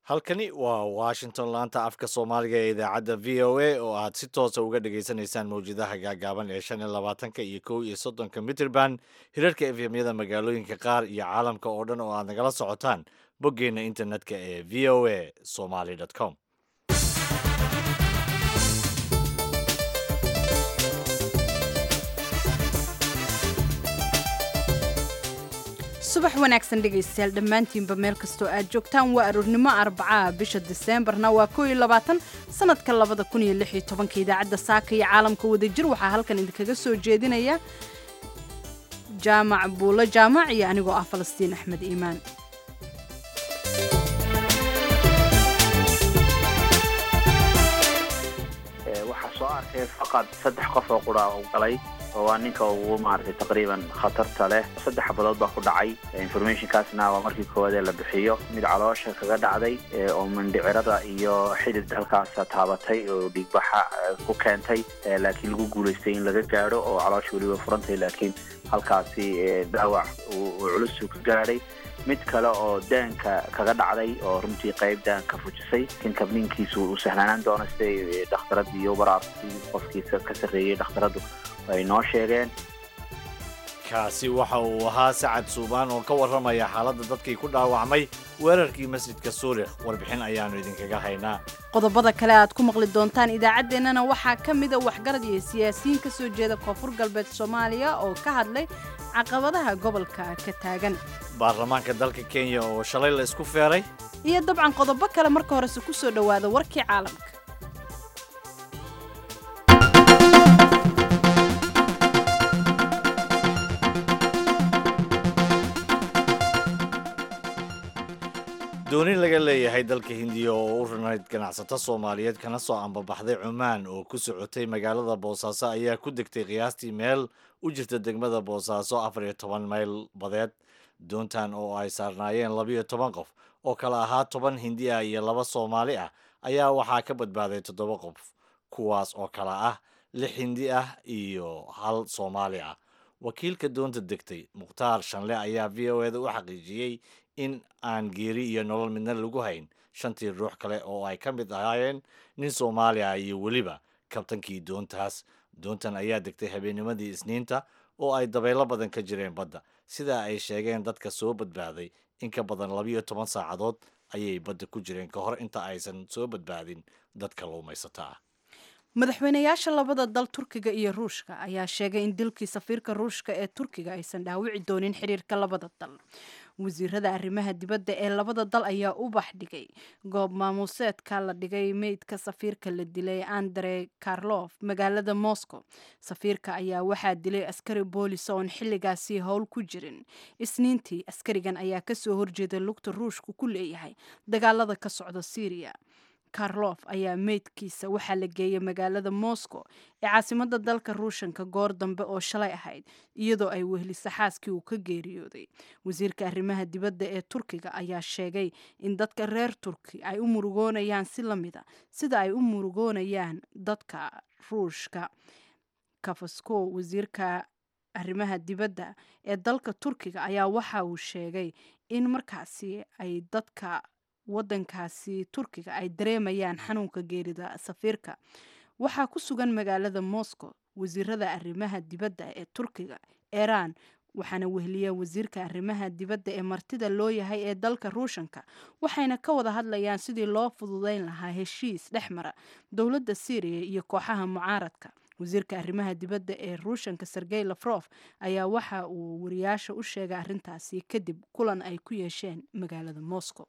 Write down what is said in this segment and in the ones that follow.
halkani waa washington laanta afka soomaaliga ee idaacadda v o a oo aad si toosa uga dhagaysanaysaan mawjadaha gaagaaban ee shan iyo labaatanka iyo kow iyo soddonka mitrband hirarka efemyada magaalooyinka qaar iyo caalamka oo dhan oo aad nagala socotaan boggeenna internetka ee v o a somaly com subax wanaagsan dhegaystayaal dhammaantiinba meel kastoo aad joogtaan waa aroornimo arbacaa bisha diseembarna waa koo iyo labaatan sanadka labada kun iyo lix iyo tobanka idaacadda saaka iyo caalamka wadajir waxaa halkan idinkaga soo jeedinaya jaamac buulo jaamac iyo anigoo ah falastiin axmed iimaan waxaa soo arkay faqad saddex qof oo qura u galay oo waa ninka ugu maaragtay taqriiban khatarta leh saddex xabadood baa ku dhacay informationkaasna waa markii koowaad ee la bixiyo mid caloosha kaga dhacday oo mindhicirada iyo xidid halkaasa taabatay oo dhiigbaxa ku keentay laakiin lagu guulaystay in laga gaadho oo caloosha weliba furantay laakiin halkaasi dhaawac uu culusu ka gaadhay mid kale oo daanka kaga dhacday oo runtii qayb daanka fujisay laakiin kabniinkiisu uu sahlanaan doono siday dhakhtaradii iyo baraarkii qofkiisa ka sarreeyey dhakhtaradu ay noo sheegeen kaasi waxa uu ahaa sacad suubaan oo ka warramaya xaaladda dadkii ku dhaawacmay weerarkii masjidka suurikh warbixin ayaannu idinkaga haynaa qodobada kale aad ku maqli doontaan idaacaddeenana waxaa ka mida waxgarad iyo siyaasiyiin ka soo jeeda koonfur galbeed soomaaliya oo ka hadlay caqabadaha gobolka ka taagan baarlamaanka dalka kenya oo shalay la isku feeray iyo dabcan qodobo kale marka horese ku soo dhowaada warkii caalamka dooni laga leeyahay dalka hindiya oo u runayd ganacsato soomaaliyeed kana soo ambabaxday cumaan oo ku socotay magaalada boosaaso ayaa ku degtay qiyaastii meel u jirta degmada boosaaso afar iyo toban mayl badeed doontan oo ay saarnaayeen labiyo toban qof oo kale ahaa toban hindi ah iyo laba soomaali ah ayaa waxaa ka badbaaday toddoba qof kuwaas oo kale ah lix hindi ah iyo hal soomaali ah wakiilka doonta degtay mukhtaar shanle ayaa v o eda u xaqiijiyey in aan geeri iyo nolol midna lagu hayn shantii ruux kale oo ay ka mid ahaayeen nin soomaali ah iyo weliba kabtankii doontaas doontan ayaa degtay habeennimadii isniinta oo ay dabaylo badan ka jireen badda sidaa ay sheegeen dadka soo badbaaday in ka badan labiyo toban saacadood ayay badda ku jireen ka hor inta aysan soo badbaadin dad kalluumaysata ah madaxweynayaasha labada dal turkiga iyo ruushka ayaa sheegay in dilkii safiirka ruushka ee turkiga aysan dhaawici doonin xiriirka labada dal wasiirada arrimaha dibadda ee labada dal ayaa u baxdhigay goob maamuuseedka la dhigay meydka safiirka la dilay andre karlof magaalada moscow safiirka ayaa waxaa dilay askari boolis oon xilligaasi howl ku jirin isniintii askarigan ayaa kasoo horjeeday lugta ruushku ku leeyahay dagaalada ka socda syriya karlof ayaa meydkiisa waxaa la geeyay magaalada moscow ee caasimada dalka ruushanka goor dambe oo shalay ahayd iyadoo ay wehlisa xaaskii uu ka geeriyooday wasiirka arrimaha dibadda ee turkiga ayaa sheegay in dadka reer turki ay u murugoonayaan si lamida sida ay u murugoonayaan dadka ruushka kafasko wasiirka arrimaha dibadda ee dalka turkiga ayaa waxa uu sheegay in markaasi ay dadka wadankaasi turkiga ay dareemayaan xanuunka geerida safiirka waxaa ku sugan magaalada moscow wasiirada arrimaha dibadda ee turkiga iiraan waxaana wehliya wasiirka arrimaha dibadda ee martida loo yahay ee dalka ruushanka waxayna ka wada hadlayaan sidii loo fududeyn lahaa heshiis dhex mara dowladda syriya iyo kooxaha mucaaradka wasiirka arrimaha dibadda ee ruushanka sergey lafrof ayaa waxa uu wariyaasha u sheegay arrintaasi kadib kulan ay ku yeesheen magaalada moscow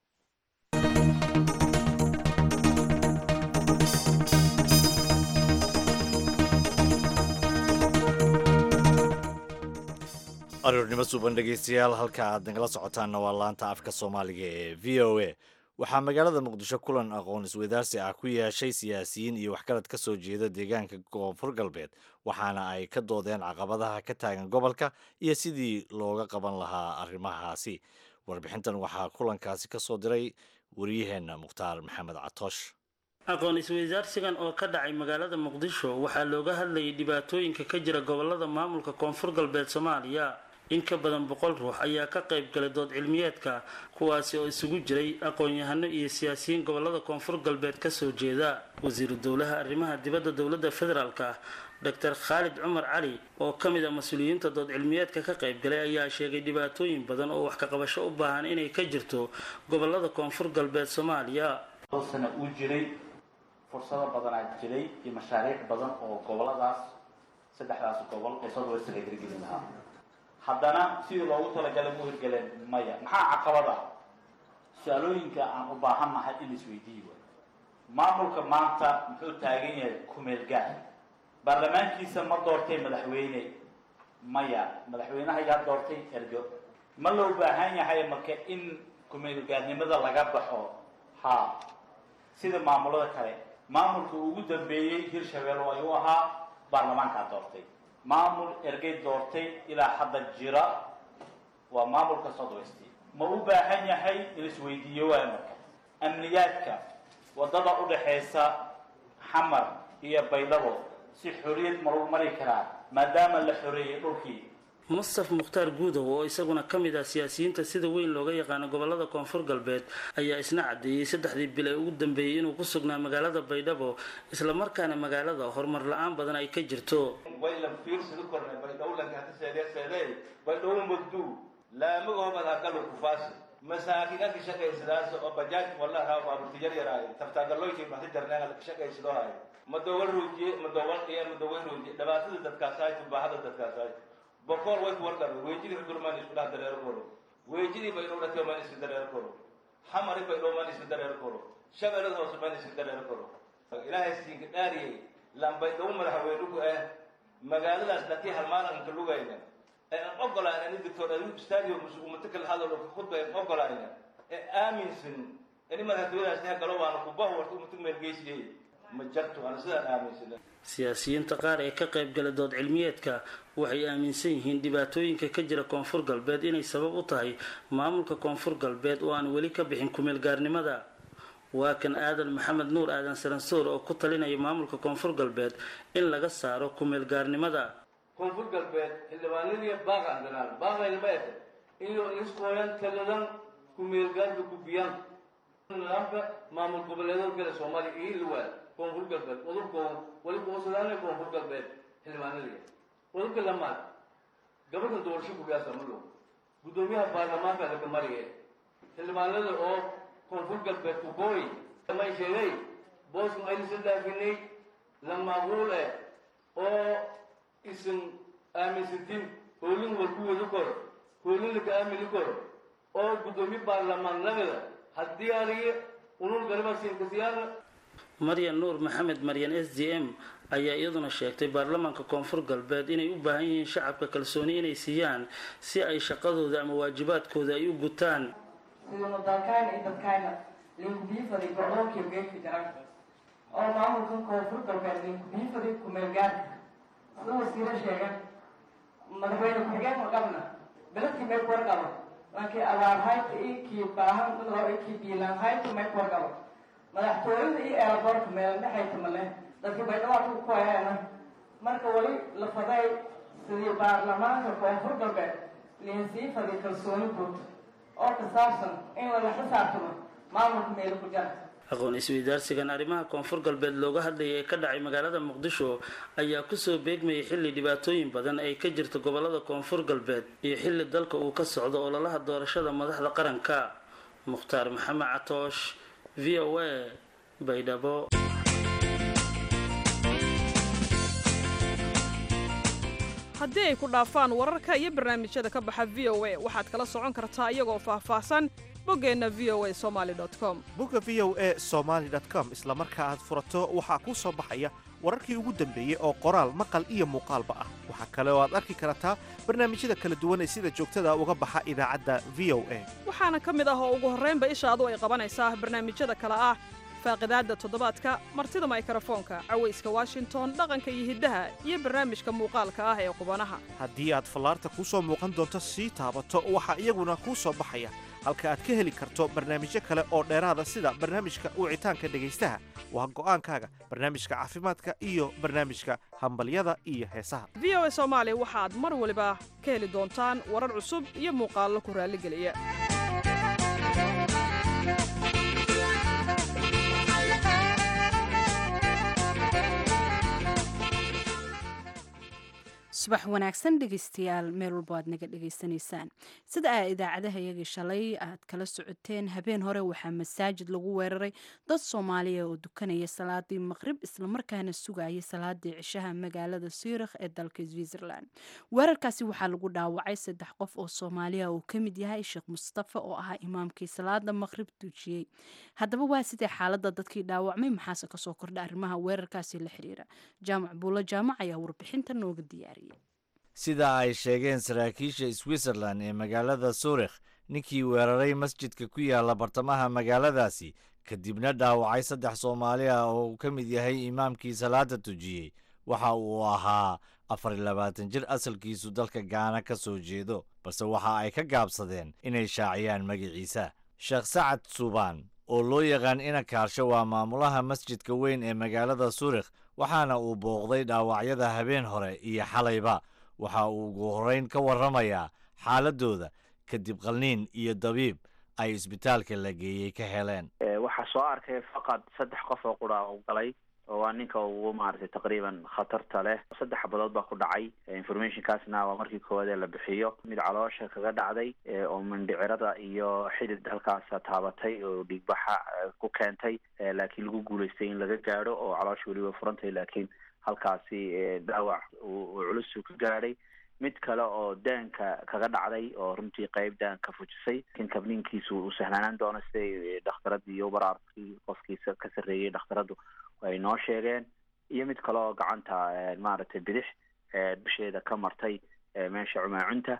aroornimo suuban dhegaystayaal halka aad nagala socotaanna waa laanta afka soomaaliga ee v o a waxaa magaalada muqdisho kulan aqoon iswadaarsi ah ku yeeshay siyaasiyiin iyo waxgarad ka soo jeeda deegaanka koonfur galbeed waxaana ay ka doodeen caqabadaha ka taagan gobolka iyo sidii looga qaban lahaa arrimahaasi warbixintan waxaa kulankaasi ka soo diray wariyaheenna mukhtaar maxamed catoosh aqoon isweydaarsigan oo ka dhacay magaalada muqdisho waxaa looga hadlayay dhibaatooyinka ka jira gobolada maamulka koonfur galbeed soomaaliya in ka badan boqol ruux ayaa ka qayb galay dood cilmiyeedka kuwaasi oo isugu jiray aqoon-yahano iyo siyaasiyiin gobolada koonfur galbeed kasoo jeeda wasiiru dowlaha arrimaha dibadda dowladda federaalka doctor khaalid cumar cali oo ka mid a mas-uuliyiinta dood cilmiyeedka ka qayb galay ayaa sheegay dhibaatooyin badan oo wax ka qabasho u baahan inay ka jirto gobolada koonfur galbeed soomaaliya sana uu jiray fursado badanaa jiray iyo mashaariic badan oo goboladaas saddexdaas gobol ee southwest laga hirgelin lahaa haddana sidii loogu talagalay mu hirgeleen maya maxaa caqabada su-aalooyinka aan u baahannahay in isweydiiyi waayo maamulka maanta muxuu taagan yahay kumeel gaar baarlamaankiisa ma doortay madaxweyne maya madaxweynaha yaa doortay ergo ma loo baahan yahay marka in kumeelgaarnimada laga baxo ha sida maamulada kale maamulka ugu dambeeyey hirshabeelle ayuu ahaa baarlamaankaa doortay maamul ergey doortay ilaa hadda jira waa maamulka southwest ma u baahan yahay in isweydiiyo waayo marka amniyaadka waddada u dhaxaysa xamar iyo baydhabo si xorriyad ma lagu mari karaa maadaama la xoreeyey dhulkii mustaf mukhtaar guudow oo isaguna ka mid ah siyaasiyiinta sida weyn looga yaqaano gobolada koonfur galbeed ayaa isna caddeeyey saddexdii bil ee ugu dambeeyey inuu ku sugnaa magaalada baydhabo islamarkaana magaalada horumar la-aan badan ay ka jirto waylan fiirsida kornay baydhowlanka hata seedee seedee baydhowo magduu laamagooban hagalu kufaasi masaakin anka shaqaysadaas oo bajaaj wallaha baaburti yar yaraayo taftaagalooykii maxti darnaaga laka shaqaysadoo hayo madowal ruujiye madowal iyo madowal ruujiye dhibaatada dadkaasaay tubaahada dadkaasaay boqol way ku warqabe weejidii hudurmaan isku dhaha dareero koro weejidii baydhow dhakeo maan iska dareero koro xamari baydhow maan iska dareero koro shabeelada hoose maan iska dareero koro ilaahay siinka dhaariyey laan baydhow madaxweynugu ah magaaladaas dhatii halmaalanka lugayna ee aan ogolaana in doctor ayub stadium ummata kala hadalo ka khudba aan ogolaana ee aaminsan in madaxtooyadaas tahay galo waana kubaha warta ummata meelgeysiyey ma jarto ana sidaan aaminsan siyaasiyiinta qaar ee ka qayb gala dood cilmiyeedka waxay aaminsan yihiin dhibaatooyinka ka jira koonfur galbeed inay sabab u tahay maamulka koonfur galbeed oo aan weli ka bixin kumeel gaarnimada waa kan aadan maxamed nuur aadan saransoor oo ku talinaya maamulka koonfur galbeed in laga saaro kumeel gaarnimada koonfur galbeed xildhibaanadii baaqan galaan baaqayna ma ete iyo iskooyan taladan kumeelgaarka gudbiyaan nidaamka maamul goboleedada kale soomaaliya iyo liwaad koonfur galbeed udubkoo wali kuusadaana koonfur galbeed xildhibaanadii udubka lamaad gabadhan doorasho kugaasa madhow guddoomiyaha baarlamaanka laga mariye xildhibaanada oo koonfur galbeed kukooy may sheegay boosku aynasan dhaafinay la maaquul eh oo isan aaminsantin hoolin walku wadi koro hoolin laka aamini koro oo guddoomiye baarlamaanadada haddii aniga unul galibaasinkasiyaana maryan nuur maxamed maryan s d m ayaa iyaduna sheegtay baarlamaanka koonfur galbeed inay u baahan yihiin shacabka kalsooni inay siiyaan si ay shaqadooda ama waajibaadkooda ay u gutaan sidanu dalkayna iyo dadkayna linkubiifaday gobolkiiyo geedka jaran oo maamulkan koonfur galbeed linkubiifaday kumeelgaarka sida wasiiro sheegan madaxweyne ku-xigeen ma qabna beledkii may kuwarqabo laakiin abaarhayta iyo kii baahan iyo kii biilaanhayta may kuwarqabo madaxtooyada iyo eelaboorka meelandhexayta male dadkii baydhawaadka ku hayaana marka weli la faday sidii baarlamaanka koonfur galbeed liinsii faday kalsooni guud oo ka saabsan in lala xisaabtamo maamulka meelo ku jara aqoon isweydaarsigan arrimaha koonfur galbeed looga hadlayay ee ka dhacay magaalada muqdisho ayaa kusoo beegmayay xilli dhibaatooyin badan ay ka jirta gobolada koonfur galbeed iyo xilli dalka uu ka socdo ololaha doorashada madaxda qaranka mukhtaar maxamed catoosh v o a baydhabo haddii ay ku dhaafaan wararka iyo barnaamijyada ka baxa v o a waxaad kala socon kartaa iyagoo faahfaahsan boggeenna v o a somaali com bogga v o a somaali com isla marka aad furato waxaa kuu soo baxaya wararkii ugu dambeeyey oo qoraal maqal iyo muuqaalba ah waxaa kale oo aad arki kartaa barnaamijyada kala duwan ee sida joogtada uga baxa idaacadda v o a waxaana ka mid ah oo ugu horraynba ishaadu ay qabanaysaa barnaamijyada kale ah faaqidaadda toddobaadka martida maykarafoonka cawayska washington dhaqanka iyo hiddaha iyo barnaamijka muuqaalka ah ee qubanaha haddii aad fallaarta kuu soo muuqan doonto sii taabato waxaa iyaguna kuu soo baxaya halka aad ka heli karto barnaamijyo kale oo dheeraada sida barnaamijka wicitaanka dhegaystaha waa go'aankaaga barnaamijka caafimaadka iyo barnaamijka hambalyada iyo heesaha v o a soomaali waxaad mar waliba ka heli doontaan warar cusub iyo muuqaallo ku raalligeliya subax wanaagsan dhegeystayaal meel walba aad naga dhegaysanaysaan sida aa idaacadaha iyagii shalay aad kala socoteen habeen hore waxaa masaajid lagu weeraray dad soomaaliya oo dukanaya salaadii maqrib islamarkaana sugayay salaadii cishaha magaalada siirikh ee dalka switzerland weerarkaasi waxaa lagu dhaawacay saddex qof oo soomaaliya uu ka mid yahay sheekh mustafa oo ahaa imaamkii salaada maqrib dujiyey haddaba waa sidee xaalada dadkii dhaawacmay maxaase kasoo kordha arrimaha weerarkaasi la xiriira jaamac buulo jaamac ayaa warbixinta nooga diyaariyay sida ay sheegeen saraakiisha switzerland ee magaalada suurikh ninkii weeraray masjidka ku yaala bartamaha magaaladaasi kadibna dhaawacay saddex soomaali ah oo uu ka mid yahay imaamkii salaada tujiyey waxa uu ahaa afar iyo labaatan jir asalkiisu dalka gaana ka soo jeedo balse waxa ay ka gaabsadeen inay shaaciyaan magaciisa sheekh sacad suubaan oo loo yaqaan ina kaarsho waa maamulaha masjidka weyn ee magaalada suurikh waxaana uu booqday dhaawacyada habeen hore iyo xalayba waxa uu ugu horrayn ka warramayaa xaaladooda kadib qalniin iyo dabiib ay isbitaalka la geeyey ka heleen waxaa soo arkay faqad saddex qof oo qura u galay oo waa ninka ugu maaragtay taqriiban khatarta leh saddex xabadood baa ku dhacay informationkaasna waa markii koowaad ee la bixiyo mid caloosha kaga dhacday oo mindhicirada iyo xidid halkaasa taabatay oo dhiigbaxa ku keentay laakiin lagu guulaystay in laga gaadho oo caloosha weli way furantay laakiin halkaasi dhaawac uu culusu ka gaadhay mid kale oo daanka kaga dhacday oo runtii qeyb daanka fujisay lakin kabniinkiisu uu sahlaanaan doono siday dhakhtaradii iyo baraarkii qofkiisa ka sarreeyey dhakhtaradu ay noo sheegeen iyo mid kale oo gacanta maaragtay bidix dusheeda ka martay meesha cumaacunta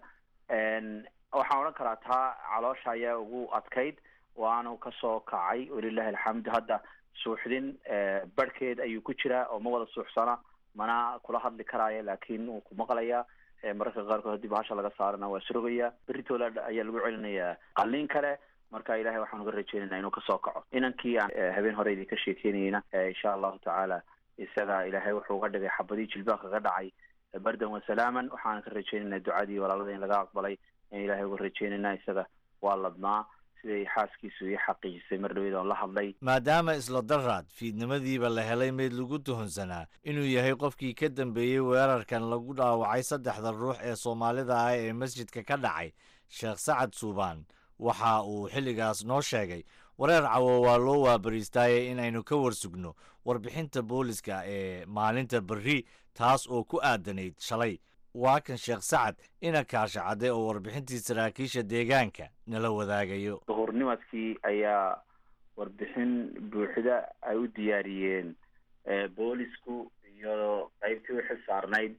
waxaan odhan karaa taa caloosha ayaa ugu adkayd waanu kasoo kacay walilahi alxamdu hadda suuxdin barhkeed ayuu ku jiraa oo ma wada suuxsana mana kula hadli karaayo laakiin wuu ku maqlayaa mararka qaarkood haddii bahasha laga saarana waa surogaya berritoola ayaa lagu celinayaa qalliin kale marka ilahay waxaan uga rajeynayna inuu kasoo kaco inankii aan habeen hore idinka sheekeynayna insha allahu tacaala isaga ilaahay wuxuu uga dhigay xabadii jilbaa kaga dhacay bardan wasalaaman waxaan ka rajeynayna ducadii walaalada in laga aqbalay in ilahay uga rajeynayna isaga waa ladnaa siday xaaskiisu ii xaqiijisay mar dhaweed oon la hadlay maadaama isla daraad fiidnimadiiba la helay meyd lagu tuhunsanaa inuu yahay qofkii ka dambeeyey weerarkan lagu dhaawacay saddexda ruux ee soomaalida ah ee masjidka ka dhacay sheekh sacad suubaan waxa uu xilligaas noo sheegay wareer cawo waa loo waabariistaaye inaynu ka warsugno warbixinta booliska ee maalinta berri taas oo ku aadanayd shalay waa kan sheekh sacad ina kaasha cadde oo warbixintii saraakiisha deegaanka nala wadaagayo duhurnimadkii ayaa warbixin buuxda ay u diyaariyeen boolisku iyo qeybtii u xil saarnayd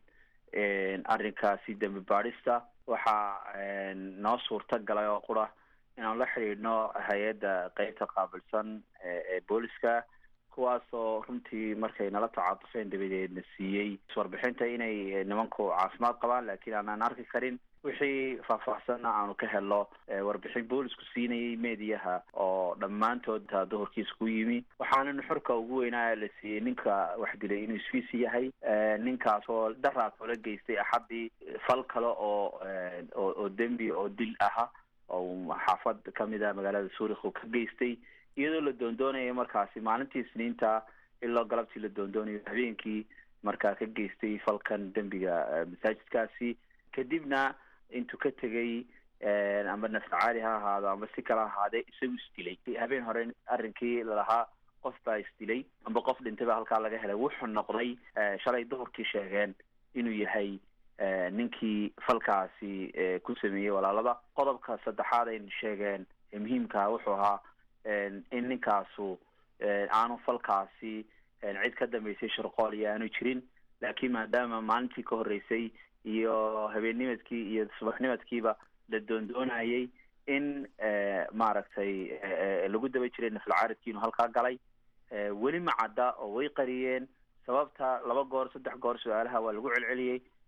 arrinkaasi dembi baadhista waxaa noo suurta galay oo qura inaan la xidhiidhno hay-adda qeybta qaabilsan ee booliska kuwaasoo runtii markay nala tacaatufeen dabadeedna siiyey iswarbixinta inay nimanku caafimaad qabaan laakiin aanaan arki karin wixii faahfaahsanna aanu ka helno warbixin boolisku siinayay meediyaha oo dhammaantood duhurkiisa ku yimi waxaana nuxurka ugu weynaa la siiyey ninka wax dilay inuu isfiisi yahay ninkaas oo daraas oo la geystay axaddii fal kale oo oo dembi oo dil aha oo xaafad kamid a magaalada suurikh uu ka geystay iyadoo la doondoonaya markaasi maalintii isniinta ilaa galabtii la doondoonayo habeenkii markaa ka geystay falkan dembiga masaajidkaasi kadibna intuu ka tegay amba nafsacaali ha ahaado amba si kala ahaadee isagu isdilay habeen hore arrinkii lalahaa qof baa isdilay amba qof dhintay baa halkaa laga helay wuxuu noqday shalay duhurkii sheegeen inuu yahay ninkii falkaasi ku sameeyey walaalada qodobka saddexaad ay sheegeen muhiimkaa wuxuu ahaa in ninkaasu aanu falkaasi cid ka dambeysay shirqool iyo aanu jirin laakiin maadaama maalintii ka horreysay iyo habeennimadkii iyo subaxnimadkiiba la doondoonayay in maaragtay lagu daba jiray naflcaaridkii inuu halkaa galay weli ma cadda oo way qariyeen sababta laba goor saddex goor su-aalaha waa lagu celceliyey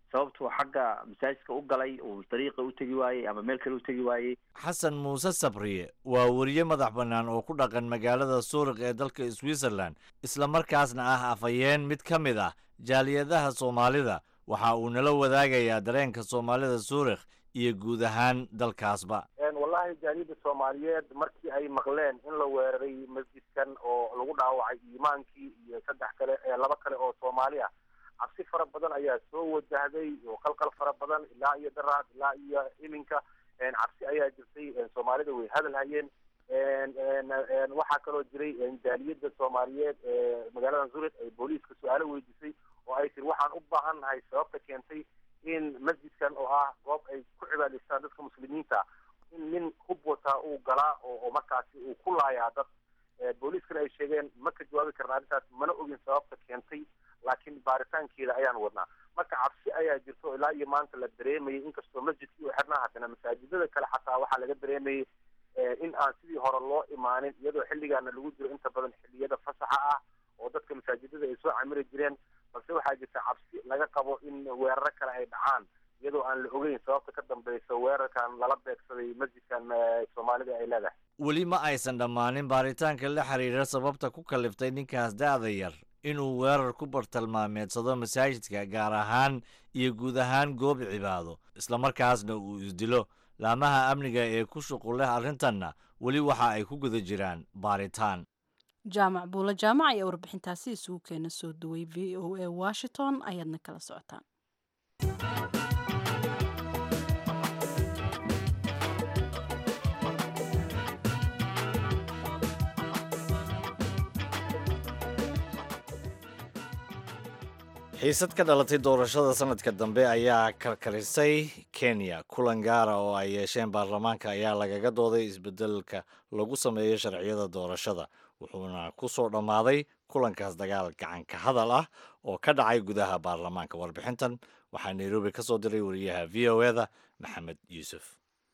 sababtuu xagga masaajidka u galay uu dariiqa u tegi waayey ama meel kale u tegi waayey xasan muuse sabriye waa weriye madax bannaan oo ku dhaqan magaalada suurik ee dalka switzerland islamarkaasna ah afhayeen mid ka mid ah jaaliyadaha soomaalida waxa uu nala wadaagayaa dareenka soomaalida suurikh iyo guud ahaan dalkaasba wallahi jaaliyadda soomaaliyeed markii ay maqleen in la weeraray masjidkan oo lagu dhaawacay iimaankii iyo saddex kale laba kale oo soomaali ah cabsi fara badan ayaa soo wajahday oo qalqal fara badan ilaa iyo daraad ilaa iyo iminka cabsi ayaa jirtay soomaalida way hadal hayeen waxaa kaloo jiray jaaliyadda soomaaliyeed ee magaalada zurich ay booliiska su-aalo weydiisay oo ay tiri waxaan u baahan nahay sababta keentay in masjidkan oo ah goob ay ku cibaadaystaan dadka muslimiinta in nin hub wataa uu galaa oo markaasi uu ku laayaa dad booliiskana ay sheegeen ma ka jawaabi karna arrintaas mana ogin sababta keentay laakiin baaritaankeeda ayaan wadnaa marka cabsi ayaa jirto ilaa iyo maanta la dareemayay inkastoo masjidkii u xirnaa haddana masaajidada kale xataa waxaa laga dareemayay in aan sidii hore loo imaanin iyadoo xilligaana lagu jiro inta badan xilliyada fasaxa ah oo dadka masaajidada ay soo camiri jireen balse waxaa jirta cabsi laga qabo in weeraro kale ay dhacaan iyadoo aan la ogeyn sababta ka dambeysa weerarkan lala beegsaday masjidkan soomaalida ay leedahay weli ma aysan dhammaanin baaritaanka la xiriira sababta ku kaliftay ninkaas da'da yar inuu weerar ku bartilmaameedsado masaajidka gaar ahaan iyo guud ahaan goob cibaado islamarkaasna uu isdilo laamaha amniga ee ku shuqul leh arrintanna weli waxa ay ku guda jiraan baaritaan jaamac buulo jaamac ayaa warbixintaasi isugu keena soo duway v o a washington ayaadna kala socotaan xiisad ka dhalatay doorashada sanadka dambe ayaa karkarisay kenya kulan gaara oo ay yeesheen baarlamaanka ayaa lagaga dooday isbedelka lagu sameeyo sharciyada doorashada wuxuuna ku soo dhammaaday kulankaas dagaal gacanka hadal ah oo ka dhacay gudaha baarlamaanka warbixintan waxaa nairobi ka soo diray wariyaha v o eda maxamed yuusuf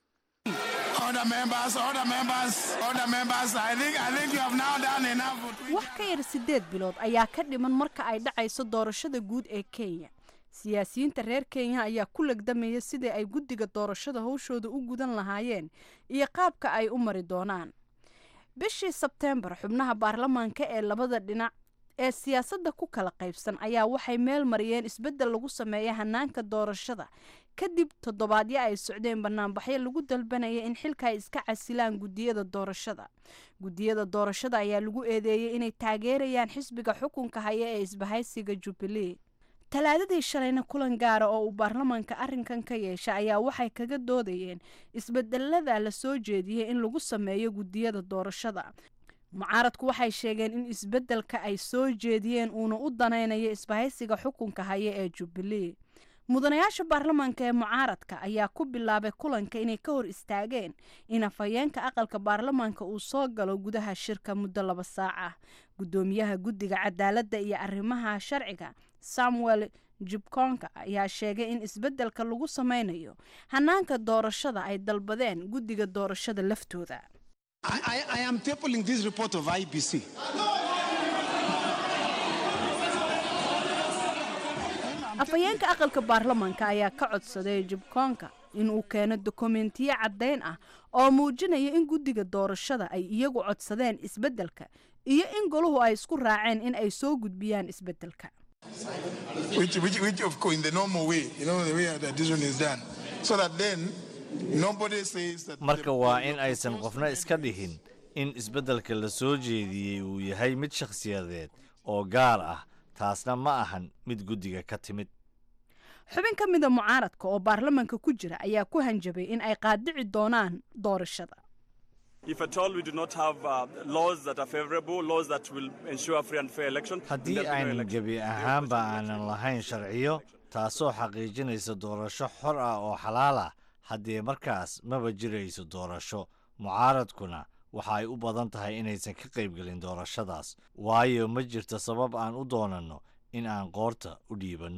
wax ka yar siddeed bilood ayaa ka dhiman marka ay dhacayso doorashada guud ee kenya siyaasiyiinta reer kenya ayaa ku legdamaya sidai ay guddiga doorashada howshooda u gudan lahaayeen iyo qaabka ay u mari doonaan bishii sebteembar xubnaha baarlamaanka ee labada dhinac ee siyaasadda ku kala qaybsan ayaa waxay meel mariyeen isbeddel lagu sameeya hanaanka doorashada kadib toddobaadyo ay socdeen banaanbaxyo lagu dalbanaya in xilka ay iska casilaan guddiyada doorashada guddiyada doorashada ayaa lagu eedeeyey inay taageerayaan xisbiga xukunka haya ee isbahaysiga jubbalee talaadadii shalayna kulan gaara oo uu baarlamaanka arrinkan ka yeesha ayaa waxay kaga doodayeen isbedelada la soo jeediyey in lagu sameeyo guddiyada doorashada mucaaradku waxay sheegeen in isbeddelka ay soo jeediyeen uuna u danaynayo isbahaysiga xukunka haya ee jubbalee mudanayaasha baarlamaanka ee mucaaradka ayaa ku bilaabay kulanka inay ka hor istaageen in afhayeenka aqalka baarlamaanka uu soo galo gudaha shirka muddo laba saac ah guddoomiyaha guddiga cadaaladda iyo arrimaha sharciga samuel jibkonka ayaa sheegay in isbeddelka lagu sameynayo hanaanka doorashada ay dalbadeen guddiga doorashada laftooda I, I am tabling this report of IBC. afhayeenka aqalka baarlamaanka ayaa ka codsaday jibkoonka inuu keeno dokumentiyo caddayn ah oo muujinaya in guddiga doorashada ay iyagu codsadeen isbeddelka iyo in goluhu ay isku raaceen in ay soo gudbiyaan isbeddelka Which, which, which of course, in the normal way, you know, the way that addition is done. So that then nobody says that. marka waa in aysan qofna iska dhihin in isbeddelka la soo jeediyey uu yahay mid shakhsiyadeed oo gaar ah taasna ma ahan mid guddiga ka timid xubin ka mida mucaaradka oo baarlamaanka ku jira ayaa ku hanjabay in ay qaadici doonaan doorashada If at all we do not have uh, laws that are favorable, laws that will ensure free and fair election, then haddii there'll be no aynan election. gebi ahaanba aanan lahayn sharciyo taasoo xaqiijinaysa doorasho xor ah oo xalaal ah haddee markaas maba jirayso doorasho mucaaradkuna waxa ay u badan tahay inaysan ka qaybgelin doorashadaas waayo ma jirto sabab aan u doonanno in aan qoorta u dhiibanno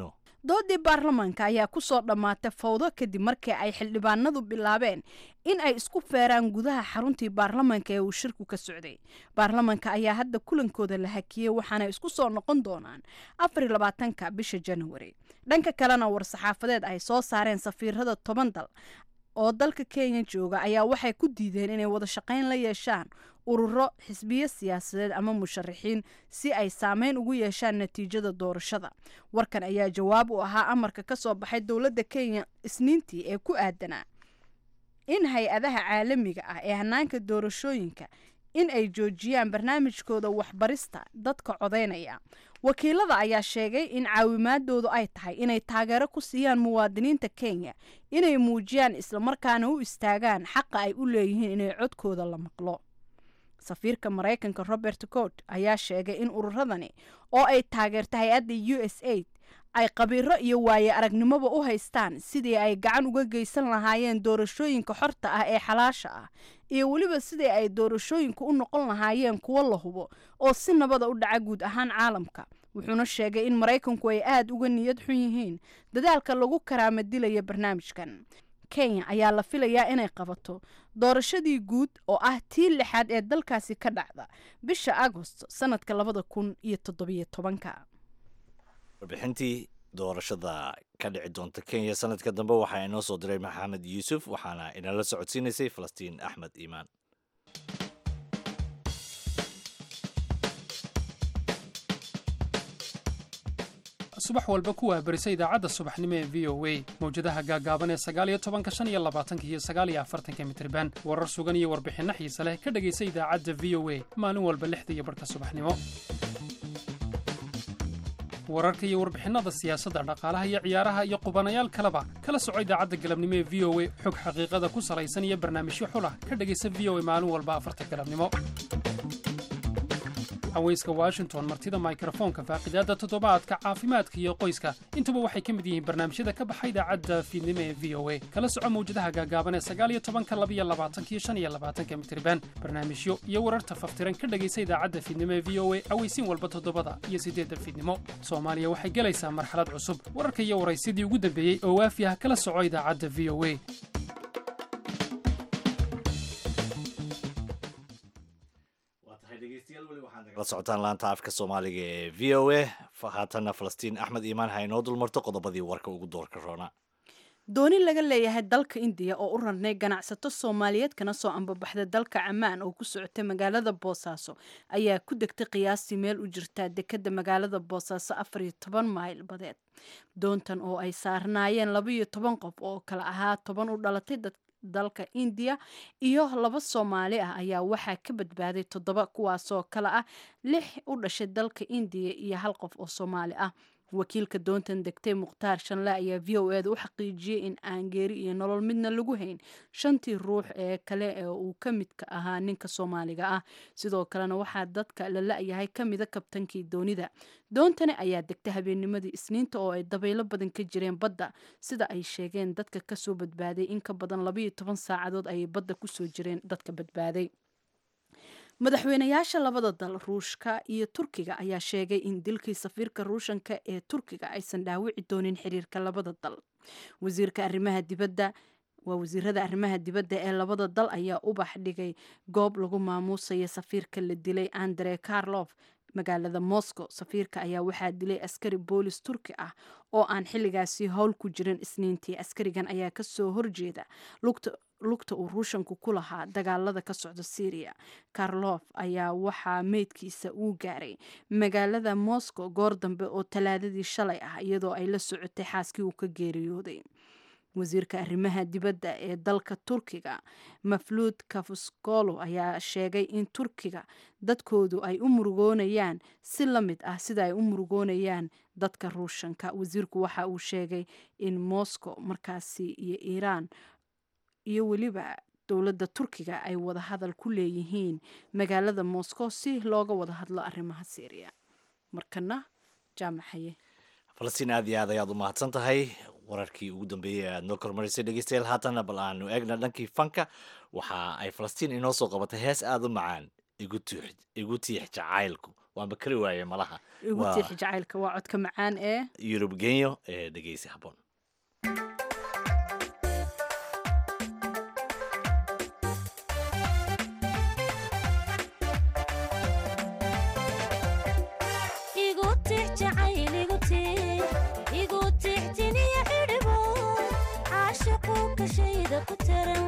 doodii baarlamaanka ayaa kusoo dhammaatay fawdo kadib markii ay xildhibaanadu bilaabeen in ay isku feeraan gudaha xaruntii baarlamaanka ee uu shirku ka socday baarlamaanka ayaa hadda kulankooda la hakiyey waxaana isku soo noqon doonaan afar labaatanka bisha januari dhanka kalena war-saxaafadeed ay soo saareen safiirada toban dal oo dalka kenya jooga ayaa waxay ku diideen inay wada shaqayn la yeeshaan ururo xisbiyo siyaasadeed ama musharaxiin si ay saameyn ugu yeeshaan natiijada doorashada warkan ayaa jawaab u ahaa amarka ka soo baxay dowladda kenya isniintii ee ku aadanaa in hay-adaha caalamiga ah ee hanaanka doorashooyinka in ay joojiyaan barnaamijkooda waxbarista dadka codaynaya wakiilada ayaa sheegay in caawimaadoodu ay tahay inay taageero ku siiyaan muwaadiniinta kenya inay muujiyaan islamarkaana u istaagaan xaqa ay u leeyihiin inay codkooda la maqlo safiirka maraykanka robert cort ayaa sheegay in ururadani oo ay taageerta hay-adda u s aid ay qabiiro iyo waaye aragnimoba u haystaan sidii ay gacan uga geysan lahaayeen doorashooyinka xorta ah ee xalaasha ah iyo weliba sidii ay doorashooyinka u noqon lahaayeen kuwo la hubo oo si nabada u dhaca guud ahaan caalamka wuxuuna sheegay in maraykanku ay aada uga niyad xun yihiin dadaalka lagu karaama dilaya barnaamijkan kenya ayaa la filayaa inay qabato doorashadii guud oo ah tii lixaad ee dalkaasi ka dhacda bisha agost sanadka labada kun iyo toddobiyo tobanka warbixintii doorashada ka dhici doonta kenya sanadka dambe waxaa inoo soo diray maxamed yuusuf waxaana inala socodsiinaysay falastiin axmed iimaan subax walba kuwaa berisa idaacadda subaxnimo ee v o a mawjadaha gaagaaban ee sagaaliyo tobanka shan iyo labaatanka iyo sagaaliyo afartanka mitriban warar sugan iyo warbixinno xiise leh ka dhegaysa idaacadda v o a maalin walba lixda iyo barhka subaxnimo wararka iyo warbixinnada siyaasadda dhaqaalaha iyo ciyaaraha iyo qubanayaal kaleba kala soco idaacadda galabnimo ee v o a xog xaqiiqada ku salaysan iyo barnaamijyo xulah ka dhegaysa v o a maalin walba afarta galabnimo haweyska washington martida mikrofoonka faaqidaadda toddobaadka caafimaadka iyo qoyska intuba waxay ka mid yihiin barnaamijyada ka baxa idaacadda fiidnimo ee v o a kala soco mawjadaha gaagaaban ee sagaaliyo tobanka labiyo labaatankiyo shan iyo labaatanka mitriban barnaamijyo iyo wararta faftiran ka dhegaysa idaacadda fiidnimo ee v o a aweysiin walba toddobada iyo siddeedda fiidnimo soomaaliya waxay gelaysaa marxalad cusub wararka iyo waraysyadii ugu dambeeyey oo waafi ah kala soco idaacadda v o a la socotaan laanta afka soomaaliga ee v o a haatanna falastiin axmed iimaan ha inoo dulmarto qodobadii warka ugu doorka roona dooni laga leeyahay dalka indiya oo u rarnay ganacsato soomaaliyeed kana soo ambabaxday dalka camaan oo ku socotay magaalada boosaaso ayaa ku degtay qiyaastii meel u jirtaa dekada magaalada boosaaso afar iyo toban mayl badeed doontan oo ay saarnaayeen laba iyo toban qof oo kala ahaa toban u dhalatay dad dalka indiya iyo laba soomaali ah ayaa waxaa ka badbaaday toddoba kuwaasoo kale ah lix u dhashay dalka indiya iyo hal qof oo soomaali ah wakiilka doontan degtay mukhtaar shanle ayaa v o eda u xaqiijiyey in aan geeri iyo nolol midna lagu hayn shantii ruux ee kale ee uu ka midka ahaa ninka soomaaliga ah sidoo kalena waxaa dadka la la-yahay ka mida kabtankii doonida doontani ayaa degtay habeennimadii isniinta oo ay dabaylo badan ka jireen badda sida ay sheegeen dadka kasoo badbaaday in ka badan labaiyo toban saacadood ayay badda kusoo jireen dadka badbaaday madaxweynayaasha labada dal ruushka iyo turkiga ayaa sheegay in dilkii safiirka ruushanka ee turkiga aysan dhaawici doonin xiriirka labada dal wasiirka arrimaha dibadda waa wasiirada arrimaha dibadda ee labada dal ayaa ubax dhigay goob lagu maamuusaya safiirka la dilay andre karlof magaalada moscow safiirka ayaa waxaa dilay askari boolis turki ah oo aan xilligaasi howl ku jirin isniintii askarigan ayaa kasoo horjeeda lugta uu ruushanku ku lahaa dagaalada ka socda syriya karlof ayaa waxaa meydkiisa uu gaaray magaalada moscow goor dambe oo talaadadii shalay ah iyadoo ay la socotay xaaskii uu ka geeriyooday wasiirka arrimaha dibadda ee dalka turkiga mafluud kafuskolo ayaa sheegay in turkiga dadkoodu ay u murugoonayaan si la mid ah sida ay u murugoonayaan dadka ruushanka wasiirku waxa uu sheegay in moscow markaasi iyo iiraan iyo weliba dowladda turkiga ay wada hadal ku leeyihiin magaalada moscow si looga wada hadlo arrimaha syriya markana jaamaxaye falastiin aad iyo aad ayaad u mahadsan tahay wararkii ugu dambeeyey aad noo kormarisay dhegeystayaal haatanna bal aanu eegna dhankii fanka waxa ay falastiin inoo soo qabatay hees aada u macaan igu tiix jacaylku waanba kari waaye malaha igu Waa tiixi jacaylka waa codka macaan ee yurub genyo ee dhegeysi habboon igu tix jacayl igu tix igu tix tiniya xidhibo caashaqu kashayda ku taran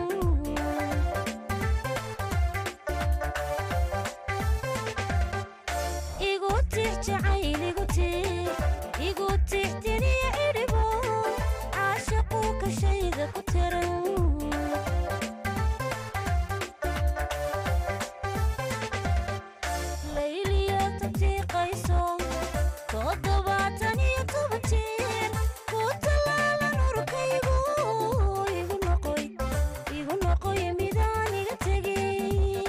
igu tix jacayl igu tix igu tix tiniya xidhibo caashaqu kashayda ku taran layliyo tatiiqayso toddobaatan iyo toban jeer ku tallaalan urkaygu igu noqoy igu noqoy midaan iga tegay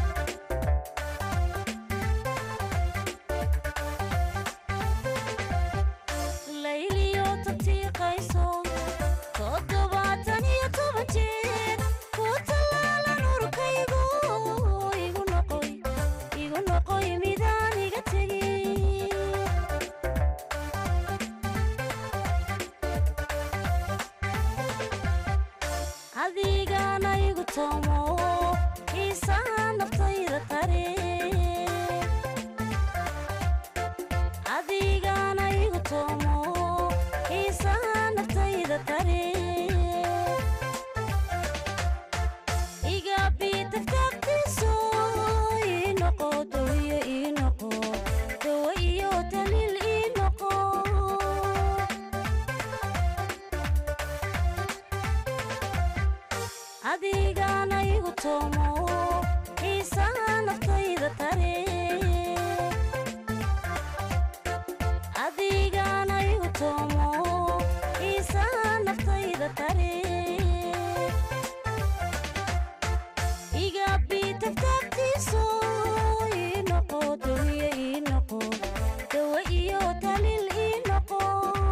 layliyo tatiiqayso toddobaatan iyo toban jeer ku tallaalan urkaygu igu noqoy igu noqoy midaan iga tegay adigana igu toomo xiisaha naftayda tare adigana igu toomo xiisaha naftayda tare igabi tagtagtiso ii noqo dawiyo ii noqo dawa iyo daliil ii noqo adigana igu toomo xiisaha naftayda tare adigana igu toomo xiisaha naftayda tare igabi tagtagtiso ii noqo dawiyo ii noqo dawa iyo daliil ii noqo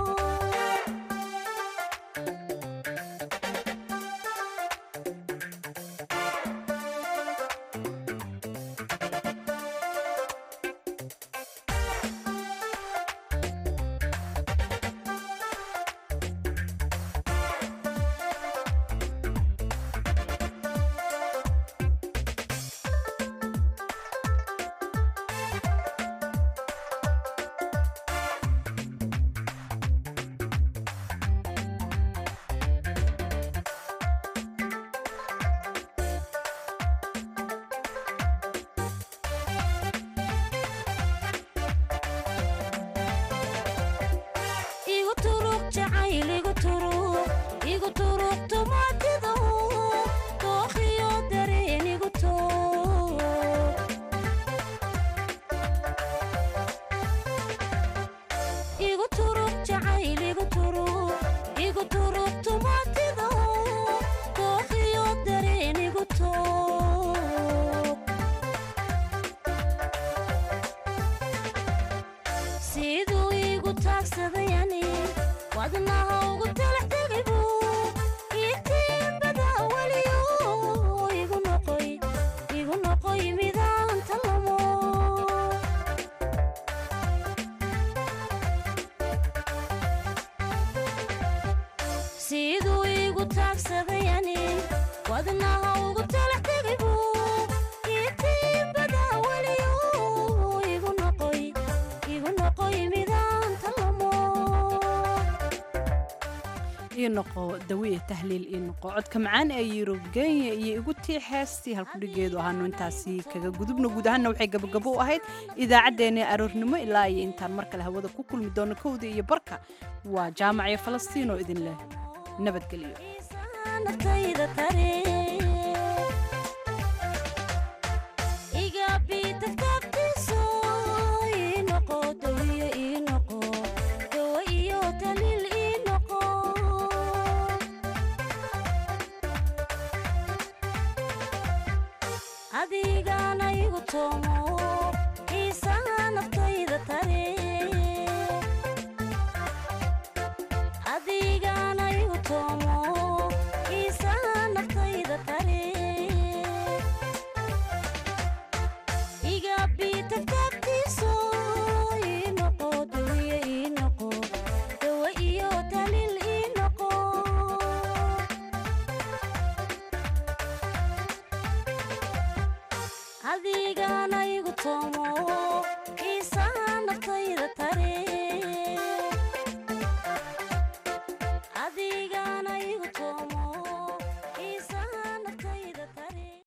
igu turuq jacayl igu turuq igu turuq tumaatido dookhiyo dareen igu toog igu turuq jacayl igu turuq igu turuq tumaatido dookhiyo dareen igu toog siduu igu taagsadayani wadnaha ugu talax tegaybu itiimbada weliyo igu noqoy igu noqoy midaan talamo siduu igu taagsadayani wadnaha ugu talax tegaybu itiimbada weliyo igu noqoy igu noqoy midaan talamo ii noqo dawiya tahliil ii noqo codka macaan ee yurub kenya iyo igu tii heestii halkudhigeedu ahaanu intaasi kaga gudubno guud ahaanna waxay gabagabo u ahayd idaacaddeenii aroornimo ilaa iyo intaan mar kale hawada ku kulmi doono kowda iyo barka waa jaamac iyo falastiin oo idin leh nabadgelyo naftayda tare igabi tagtagtiso ii noqo dawiyo ii noqo dawa iyo daliil ii noqo adigana igu toomo xiisaha naftayda tare adigana igu toomo xiisaha naftayda tare igabi tagtagtiso adigana igu toomo